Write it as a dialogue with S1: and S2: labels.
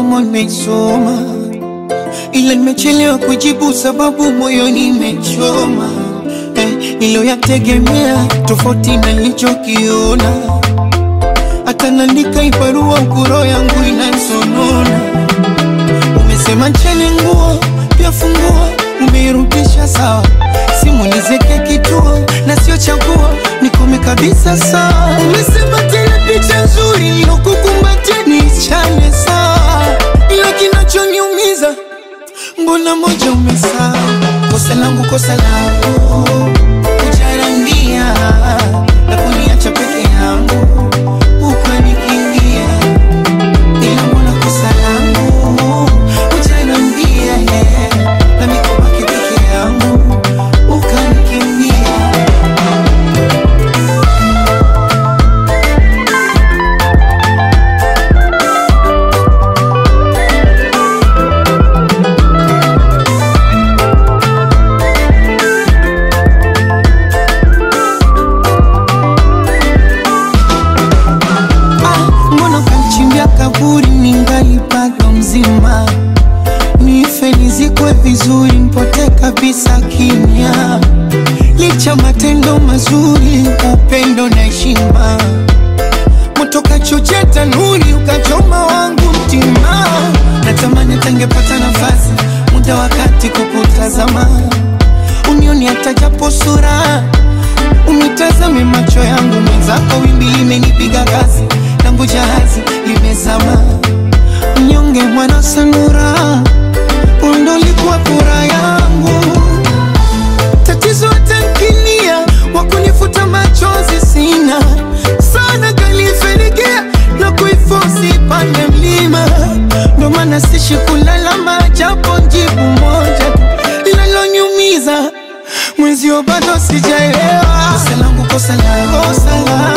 S1: somo nimesoma, ila nimechelewa kujibu sababu moyoni imechoma. Eh, niliyoyategemea tofauti na nilichokiona, hata naandika ibarua ukuro yangu inansonona. Umesema ncheni nguo pia funguo, umeirudisha sawa, simu nizeke kituo na sio chaguo, nikome kabisa sawa. Umesema tena picha nzuri nilokukumbatia niichane sawa, ila kinachoniumiza mbona moja umesahau. Kosa langu kosa langu kujarambia na kuniacha peke yangu ukanikimbia, ila mbona kosa langu kujarambia na mikobaki peke yangu ukanikimbia. Ah, mbona kanichimbia kaburi ningali bado mzima, nife nizikwe vizuri, mpote kabisa kimya, licha matendo mazuri, upendo na heshima, moto kachochea tanuri, ukachoma wangu mtima, natamani tangepata nafasi, muda wakati kukutazama, unioni hata japo sura Unitazame macho yangu mwenzako, wimbi limenipiga kasi, langu jahazi limezama. Mnyonge mwana sanura, undo likuwa furaha yangu. Tatizo tankinia, wakunifuta machozi sina sana, kalifenikia na kuifosi pande mlima, ndo maana sishi kulalama, japo jibu moja linalonyumiza mwenzio bado sijaelewa. Kosa langu kosa langu kosa langu